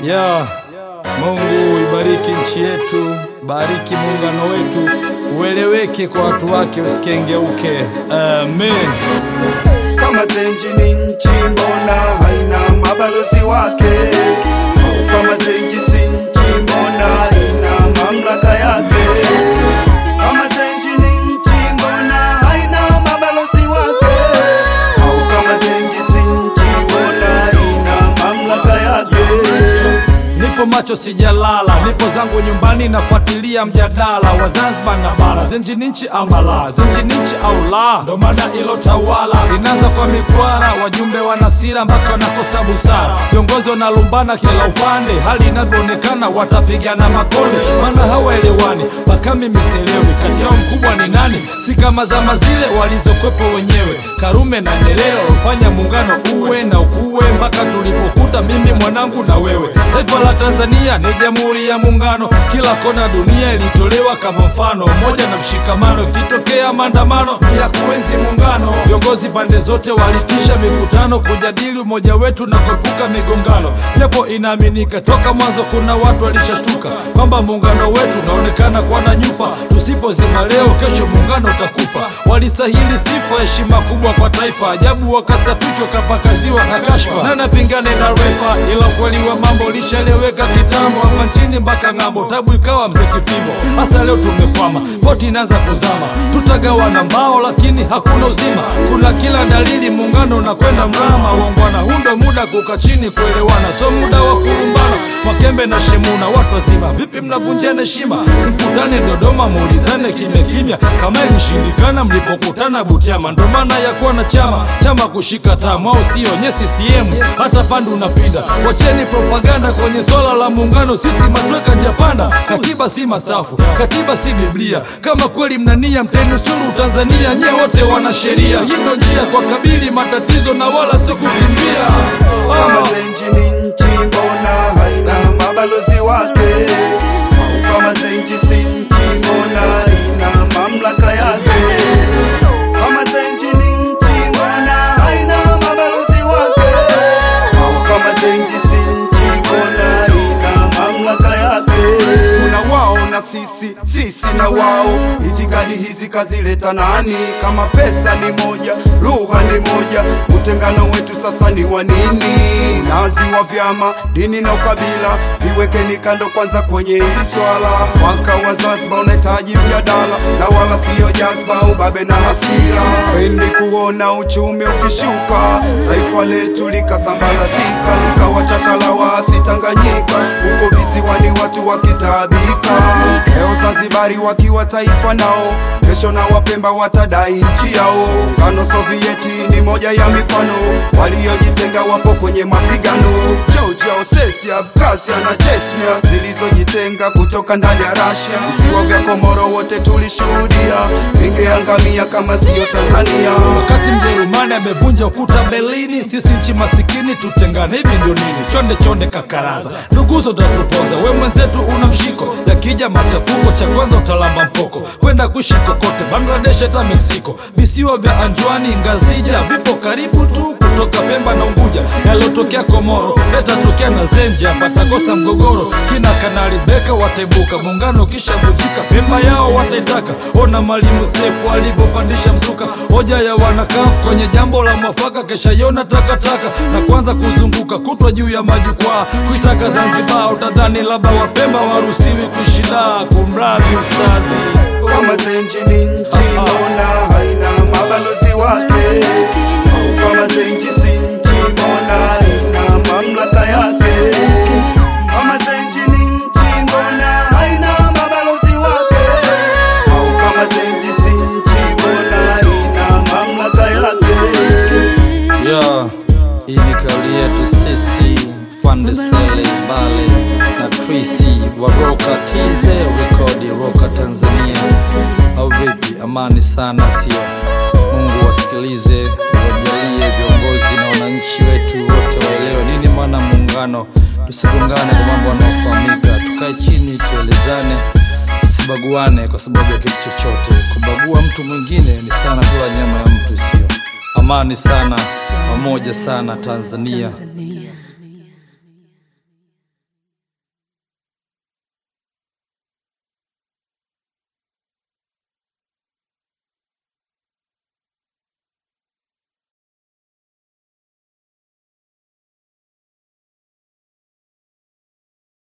Ya Mungu ibariki nchi yetu, bariki muungano wetu, ueleweke kwa watu wake, usikengeuke. Amen. Kama Zenji ni nchi, mbona haina mabalozi wake? Kama Zenji si nchi, mbona haina mamlaka yake? Kama Zenji ni nchi, mbona haina mabalozi wake? Au kama Zenji si nchi, mbona haina mamlaka yake? Nipo macho sijalala, nipo zangu nyumbani nafuatilia mjadala wa Zanzibar na bara. Zenji ni nchi ama la? Zenji ni nchi au la? Ndo mada ilotawala, inaanza kwa mikwara, wajumbe wanasira mpaka wanakosa busara, viongozi wanalumbana kila upande, hali inavyoonekana watapigana makonde, maana hawaelewani mpaka mimi sielewi kati yao mkubwa ni nani, si kama zama zile walizokwepo wenyewe Karume na Nyerere walifanya muungano uwe na ukuwe mpaka tulipokuta mimi mwanangu na wewe. Taifa la Tanzania ni jamhuri ya muungano, kila kona dunia ilitolewa kama mfano, umoja na mshikamano. Ikitokea maandamano ya kuenzi muungano, viongozi pande zote walitisha mikutano kujadili umoja wetu na kuepuka migongano, japo inaaminika toka mwanzo kuna watu walishashtuka kwamba muungano wetu unaonekana kuwa na nyufa. Tusipozima leo, kesho muungano utakufa. Walistahili sifa, heshima kubwa kwa taifa, ajabu wakasafishwa kapakaziwa na kashfa. Na napingane na refa, ila ukweli wa mambo lishaeleweka kitambo, hapa nchini mpaka ng'ambo, tabu ikawa mzee kifimbo. Hasa leo tumekwama, boti inaanza kuzama, tutagawana mbao lakini hakuna uzima. Kuna kila dalili muungano unakwenda mrama, waungwana. Huu ndo muda kuka chini kuelewana, so muda wa kulumbana. Mwakembe na Shemuna, watu wazima, vipi mnavunjiana heshima? Simkutane Dodoma, muulizane kimya kimya, kama ilishindikana mlipokutana Butiama. Ndo maana ya kuwa na chama chama kushika tamu, au sio? Nye CCM hata pande unapinda. Wacheni propaganda kwenye swala la muungano, sisi matweka njapanda. Katiba si masafu, katiba si Biblia. Kama kweli mnania mtenusuru Tanzania, nye wote wana sheria. Hii ndo njia kwa kabili matatizo na wala sio kukimbia. Kama Ah. Zenji ni nchi, mbona haina mabalozi wake? Au kama Zenji si nchi, mbona haina mamlaka yake? Kama Zenji ni nchi, mbona haina mabalozi wake? Au kama Zenji si nchi, mbona haina mamlaka yake? Kuna wao na sisi, sisi na wao. Itikadi hizi kazileta nani? Kama pesa ni moja, lugha ni moja, utengano wetu sasa ni wa nini? Unazi wa vyama, dini na ukabila, viwekeni kando kwanza kwenye hili swala. Mwaka wa Zanzibar unahitaji mjadala, na wala siyo jazba, ubabe na hasira. Pendi kuona uchumi ukishuka, taifa letu likasambaratika, likawachakala waasi Tanganyika, huko visiwani watu wakitaabika. Leo Zanzibari wakiwa taifa nao, kesho na Wapemba watadai nchi yao. Ngano Sovieti ni moja ya mifano, waliojitenga wapo kwenye mapigano. Georgia, Ossetia, Abkhazia na Chechnya zilizojitenga kutoka ndani ya Russia. Visiwa vya Komoro wote tulishuhudia, vingeangamia kama siyo Tanzania. Wakati Mjerumani amevunja ukuta Berlini, sisi nchi masikini tutengane, hivi ndio nini? Chonde chonde kakaraza, nduguzo utatupoza, we mwenzetu una mshiko, yakija machafuko cha kwanza utalamba mpoko, kwenda kuishi kokote, Bangladesh hata Meksiko, visiwa vya Anjwani, Ngazija vipo karibu tu, kutoka Pemba na Unguja, yaliyotokea Komoro yatatokea na Zenja, patakosa mgogoro, kina Kanali Beka wataibuka, muungano kisha vunjika, Pemba yao wataitaka. Ona Mwalimu Sefu alivyopandisha mzuka, hoja ya wanakafu kwenye jambo la mwafaka, kesha yona takataka na kuanza kuzunguka kutwa juu ya majukwaa, kuitaka Zanzibar, utadhani labda Wapemba waruhusiwi kushida, kumradhi ustadhi. Kama Zenji ni nchi, mbona haina mabalozi wake? Au kama Zenji si nchi, mbona haina mamlaka yake? Kama Zenji ni nchi, mbona haina mabalozi wake? Au kama Zenji si nchi, mbona haina mamlaka yake? Ya, hii ni kauli yetu sisi Fandesele Mbale na Trisi wa Roka TZ rekodi Roka Tanzania, au vipi? Amani sana, sio? Mungu wasikilize, wajalie viongozi na wananchi wetu wote waelewe nini maana muungano. Tusigongane kwa mambo yanayofahamika, tukae chini tuelezane, tusibaguane kwa sababu ya kitu chochote. Kubagua mtu mwingine ni sana kula nyama ya mtu, sio? Amani sana, pamoja sana Tanzania.